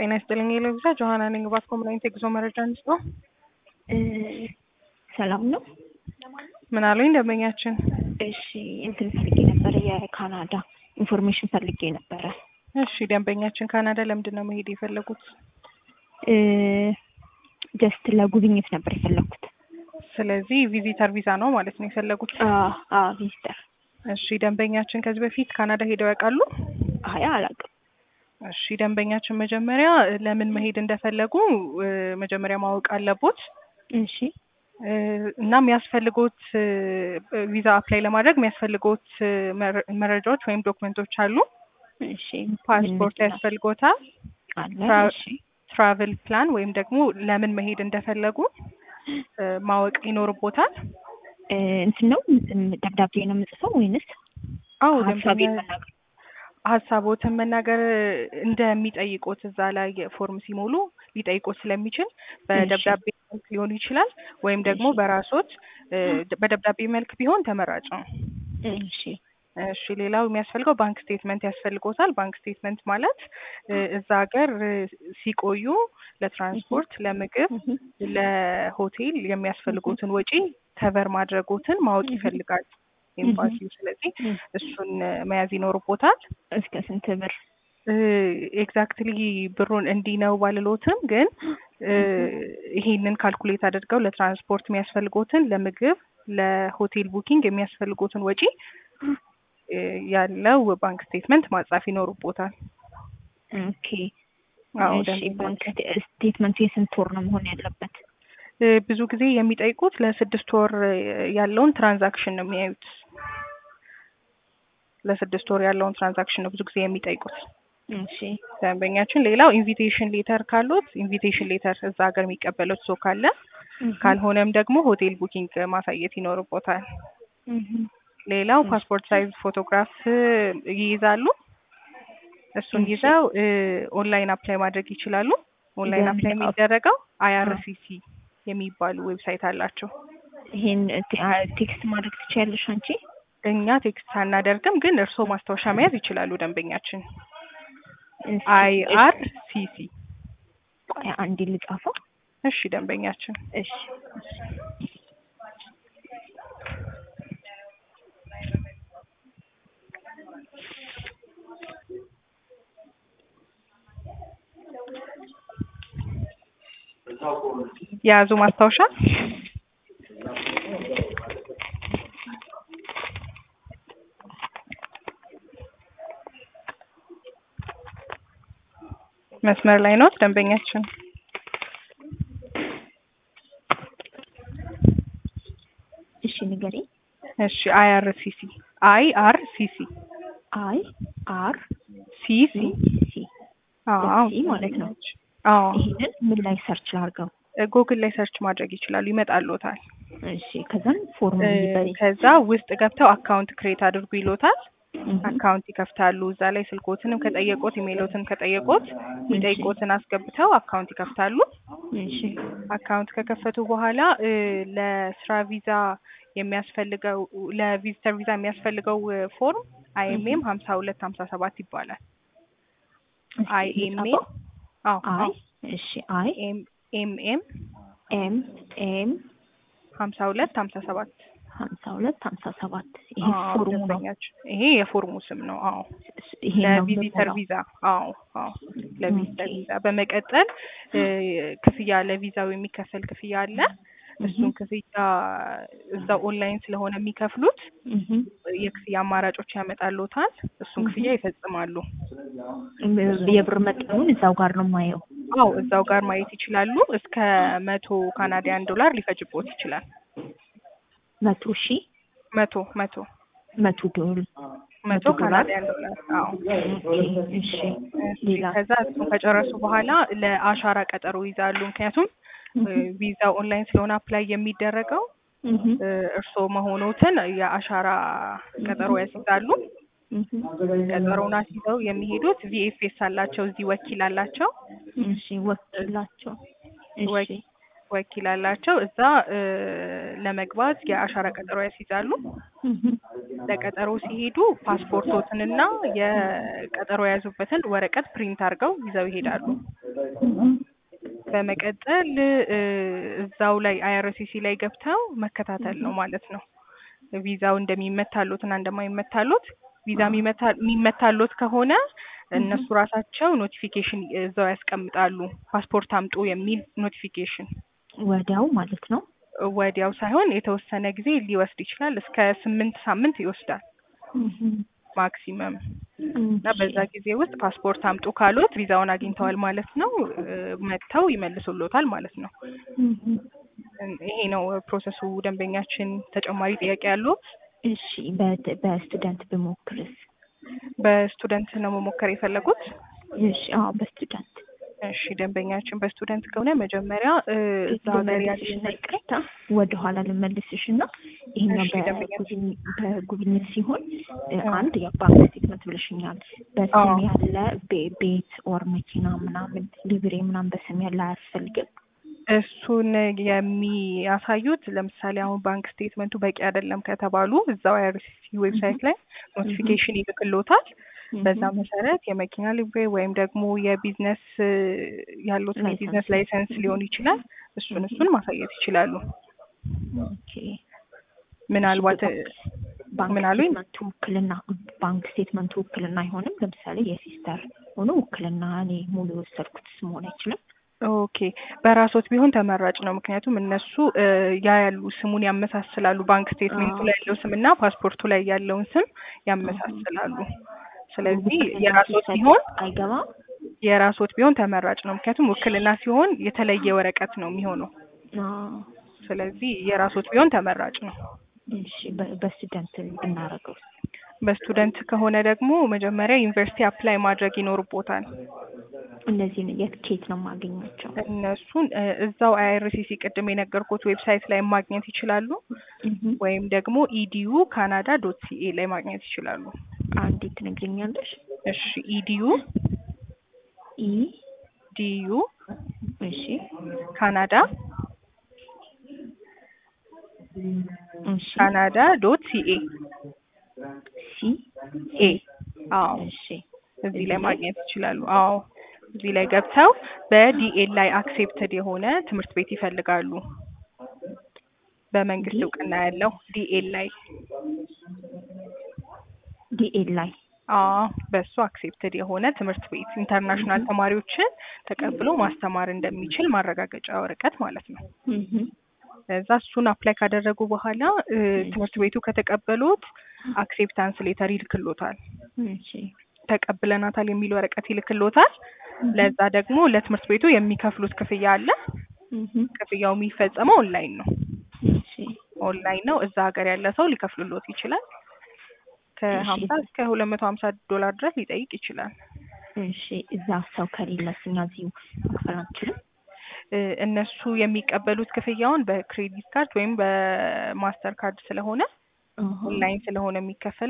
ጤና ይስጥልኝ የለብዛ ጆሀና ነኝ። ባስ ኮምናይንት የጉዞ መረጃ እንስጦ። ሰላም ነው። ምን አሉኝ ደንበኛችን? እሺ እንትን ፈልጌ ነበረ፣ የካናዳ ኢንፎርሜሽን ፈልጌ ነበረ። እሺ ደንበኛችን ካናዳ ለምንድን ነው መሄድ የፈለጉት? ጀስት ለጉብኝት ነበር የፈለኩት። ስለዚህ ቪዚተር ቪዛ ነው ማለት ነው የፈለጉት? ቪዚተር። እሺ ደንበኛችን ከዚህ በፊት ካናዳ ሄደው ያውቃሉ? አይ አላውቅም። እሺ ደንበኛችን መጀመሪያ ለምን መሄድ እንደፈለጉ መጀመሪያ ማወቅ አለቦት። እሺ እና የሚያስፈልጎት ቪዛ አፕላይ ለማድረግ የሚያስፈልጎት መረጃዎች ወይም ዶክመንቶች አሉ። እሺ ፓስፖርት ያስፈልጎታል። አለ። እሺ ትራቭል ፕላን ወይም ደግሞ ለምን መሄድ እንደፈለጉ ማወቅ ይኖርቦታል። እንትን ነው ደብዳቤ ነው የምጽፈው ወይንስ አዎ ሀሳቤን ደንበኛ መናገር? ሀሳቦትን መናገር እንደሚጠይቁት እዛ ላይ ፎርም ሲሞሉ ሊጠይቁት ስለሚችል በደብዳቤ መልክ ሊሆን ይችላል ወይም ደግሞ እሺ። በራሶት በደብዳቤ መልክ ቢሆን ተመራጭ ነው። እሺ እሺ ሌላው የሚያስፈልገው ባንክ ስቴትመንት ያስፈልጎታል። ባንክ ስቴትመንት ማለት እ እዛ ሀገር እ ሲቆዩ ለትራንስፖርት፣ ለምግብ፣ እህ፣ ለሆቴል የሚያስፈልጉትን ወጪ ከቨር ማድረጎትን ማወቅ ይፈልጋል ኤምባሲው። ስለዚህ እህ። እሱን መያዝ ይኖርቦታል። እስከ ስንት ብር? ኤግዛክትሊ ብሩን እንዲህ ነው ባልሎትም ግን እ ይሄንን ካልኩሌት አድርገው ለትራንስፖርት የሚያስፈልጎትን፣ ለምግብ፣ ለሆቴል ቡኪንግ የሚያስፈልጉትን ወጪ እ ያለው ባንክ ስቴትመንት ማጻፍ ይኖርቦታል። ኦኬ አዎ እሺ። ደንበኛ ባንክ ስቴትመንቱ የስንት ወር ነው መሆን ያለበት? እ ብዙ ጊዜ የሚጠይቁት ለስድስት ወር ያለውን ትራንዛክሽን ነው የሚያዩት። ለስድስት ወር ያለውን ትራንዛክሽን ነው ብዙ ጊዜ የሚጠይቁት እሺ ደንበኛችን። ሌላው ኢንቪቴሽን ሌተር ካሉት ኢንቪቴሽን ሌተር እዛ ሀገር የሚቀበሉት ሰው ካለ፣ እህ፣ ካልሆነም ደግሞ ሆቴል ቡኪንግ ማሳየት ይኖርቦታል። እህ፣ ሌላው ፓስፖርት ሳይዝ ፎቶግራፍ ይይዛሉ። እሱን እሺ። ይዘው እ ኦንላይን አፕላይ ማድረግ ይችላሉ። ኦንላይን በምን አፕላይ አፕ- የሚደረገው አይአርሲሲ የሚባሉ ዌብሳይት አላቸው። ይሄን ቴ- አ- ቴክስት ማድረግ ትችያለሽ አንቺ? እኛ ቴክስት አናደርግም፣ ግን እርስዎ ማስታወሻ መያዝ ይችላሉ ደንበኛችን። እሺ፣ አይአርሲሲ ቆይ አንዴ ልጻፈው። እሺ ደንበኛችን እሺ የያዙ ማስታወሻ መስመር ላይ ኖት ደንበኛችን። እሺ ንገሪኝ። እሺ አይአርሲሲ አይአርሲሲ አይ አር ሲሲ ሲ አዎ ሲ ማለት ነው። አዎ ይሄንን ምን ላይ ሰርች ላድርገው? ጉግል ላይ ሰርች ማድረግ ይችላሉ፣ ይመጣልዎታል። እሺ ከዛን ፎርም እ ይበሪ ከዛ ውስጥ ገብተው አካውንት ክሬት አድርጉ ይሎታል። አካውንት ይከፍታሉ። እዛ ላይ ስልኮትንም ከጠየቁት ኢሜይሎትን ከጠየቁት የሚጠይቁትን አስገብተው አካውንት ይከፍታሉ። እሺ አካውንት ከከፈቱ በኋላ እ ለስራ ቪዛ የሚያስፈልገው ለቪዚተር ቪዛ የሚያስፈልገው እ ፎርም አይኤምኤም ሀምሳ ሁለት ሀምሳ ሰባት ይባላል። አይኤምኤም አዎ አይ እሺ አይ ኤምኤም ኤም ኤም ሀምሳ ሁለት ሀምሳ ሰባት ሀምሳ ሁለት ሀምሳ ሰባት ይሄ አዎ፣ ፎርሙ ነው። ደንበኛችን። ይሄ የፎርሙ ስም ነው። አዎ ይሄ ነው ለቪዚተር የምሞላው። ቪዛ አዎ አዎ ለቪዚተር ኦኬ። ቪዛ በመቀጠል እ ክፍያ ለቪዛው የሚከፈል ክፍያ አለ። እሱን እህ፣ ክፍያ እዛው ኦንላይን ስለሆነ የሚከፍሉት እህ፣ የክፍያ አማራጮች ያመጣሉታል። እሱን እህ። ክፍያ ይፈጽማሉ። የብር መጠኑን እዛው ጋር ነው የማየው። አዎ እዛው ጋር ማየት ይችላሉ። እስከ መቶ ካናዲያን ዶላር ሊፈጅቦት ይችላል። መቶ ሺ መቶ መቶ መቶ ዶል መቶ ዶላር? ካናዲያን ዶላር አዎ ኦኬ፣ እሺ ሌላ ከዛ እሱን ከጨረሱ በኋላ ለአሻራ ቀጠሮ ይዛሉ። ምክንያቱም እህ፣ ቪዛው ኦንላይን ስለሆነ አፕላይ የሚደረገው እህ፣ እ እርስዎ መሆኖትን የአሻራ ቀጠሮ ያስይዛሉ። እህ፣ ቀጠሮውን አስይዘው የሚሄዱት ቪኤፍኤስ አላቸው፣ እዚህ ወኪል አላቸው። እሺ ወኪላቸው እሺ ወኪ- ወኪል አላቸው። እዛ እ ለመግባት የአሻራ ቀጠሮ ያስይዛሉ። እህ፣ ለቀጠሮ ሲሄዱ ፓስፖርቶትንና የቀጠሮ የያዙበትን ወረቀት ፕሪንት አድርገው ይዘው ይሄዳሉ። በመቀጠል እ እዛው ላይ አይአርሲሲ ላይ ገብተው መከታተል ነው ማለት ነው። ቪዛው እንደሚመታሎት እና እንደማይመታሎት ቪዛ የሚመታ የሚመታሎት ከሆነ እነሱ ራሳቸው ኖቲፊኬሽን እዛው ያስቀምጣሉ። ፓስፖርት አምጡ የሚል ኖቲፊኬሽን ወዲያው ማለት ነው። ወዲያው ሳይሆን የተወሰነ ጊዜ ሊወስድ ይችላል። እስከ ስምንት ሳምንት ይወስዳል ማክሲመም እና በዛ ጊዜ ውስጥ ፓስፖርት አምጡ ካሉት ቪዛውን አግኝተዋል ማለት ነው። እ መጥተው ይመልሱሎታል ማለት ነው። ይሄ ነው ፕሮሰሱ። ደንበኛችን ተጨማሪ ጥያቄ ያሉት? እሺ በ- በስቱደንት ብሞክርስ? በስቱደንት ነው መሞከር የፈለጉት? እሺ አዎ በስቱደንት እሺ ደንበኛችን በስቱደንት ከሆነ መጀመሪያ እ እዛ ሀገር ልመልስሽ ያለ እና ይቅርታ ወደ ኋላ ልመልስሽ እና ይሄኛው እሺ፣ ደንበኛ። በጉብኝ- በጉብኝት ሲሆን እ አዎ። አንድ የባንክ ስቴትመንት ብለሽኛል። በስም አዎ። ያለ ቤ- ቤት ኦር መኪና ምናምን ሊብሬ ምናምን በስም ያለ አያስፈልግም። እሱን የሚያሳዩት ለምሳሌ አሁን ባንክ ስቴትመንቱ በቂ አይደለም ከተባሉ እዛው አይአርሲሲ ዌብሳይት ላይ ኖቲፊኬሽን ይልክሎታል። በዛ መሰረት የመኪና ሊብሬ ወይም ደግሞ የቢዝነስ እ ያሉት ላይሰንስ። የቢዝነስ ላይሰንስ ሊሆን ይችላል። እሱን እሱን ማሳየት ይችላሉ። ኦኬ ምናልባት እ ባንክ ምን አሉኝ? ስቴትመንቱ ውክልና ባንክ ስቴትመንቱ ውክልና አይሆንም። ለምሳሌ የሲስተር ሆኖ ውክልና እኔ ሙሉ የወሰድኩት መሆን አይችልም። ኦኬ በራሶት ቢሆን ተመራጭ ነው። ምክንያቱም እነሱ እ ያ ያሉ ስሙን ያመሳስላሉ። ባንክ ስቴትሜንቱ ላይ ያለው ስም እና ፓስፖርቱ ላይ ያለውን ስም ያመሳስላሉ። ስለዚህ ውክልና የራሶት ሲሰጥ ቢሆን አይገባም። የራሶት ቢሆን ተመራጭ ነው። ምክንያቱም ውክልና ሲሆን የተለየ ወረቀት ነው የሚሆነው። አዎ። ስለዚህ የራሶት ቢሆን ተመራጭ ነው። እሺ በ- በስቱደንት ብናረገው በስቱደንት ከሆነ ደግሞ መጀመሪያ ዩኒቨርሲቲ አፕላይ ማድረግ ይኖርቦታል። እነዚህን የት ኬት ነው የማገኛቸው? እነሱን እ እዛው አይአርሲሲ ቅድም የነገርኩት ዌብሳይት ላይ ማግኘት ይችላሉ። እህም። ወይም ደግሞ ኢዲዩ ካናዳ ዶት ሲኤ ላይ ማግኘት ይችላሉ። አንዲት ትነግሪኛለሽ? እሺ ኢዲዩ ኢ ዲዩ እሺ ካናዳ እሺ ካናዳ ዶት ሲኤ ሲ ኤ አዎ እሺ እዚህ ላይ ማግኘት ይችላሉ። አዎ እዚህ ላይ ገብተው በዲኤል ላይ አክሴፕትድ የሆነ ትምህርት ቤት ይፈልጋሉ። በመንግስት ዲ- እውቅና ያለው ዲኤል ላይ ዲኤል ላይ አዎ በሱ አክሴፕትድ የሆነ ትምህርት ቤት ኢንተርናሽናል ተማሪዎችን ተቀብሎ ማስተማር እንደሚችል ማረጋገጫ ወረቀት ማለት ነው። እህም። እዛ እሱን አፕላይ ካደረጉ በኋላ እ ትምህርት ቤቱ ከተቀበሉት አክሴፕታንስ ሌተር ይልክሎታል። እሺ ተቀብለናታል የሚል ወረቀት ይልክሎታል። ለዛ ደግሞ ለትምህርት ቤቱ የሚከፍሉት ክፍያ አለ። እህም። ክፍያው የሚፈጸመው ኦንላይን ነው። እሺ ኦንላይን ነው። እዛ ሀገር ያለ ሰው ሊከፍልሎት ይችላል። ከሀምሳ እስከ ሁለት መቶ ሀምሳ ዶላር ድረስ ሊጠይቅ ይችላል። እሺ እዛ ሰው ከሌለስ እኛ እዚሁ መክፈል አንችልም? እ እነሱ የሚቀበሉት ክፍያውን በክሬዲት ካርድ ወይም በማስተር ካርድ ስለሆነ አሃ። ኦንላይን ስለሆነ የሚከፈል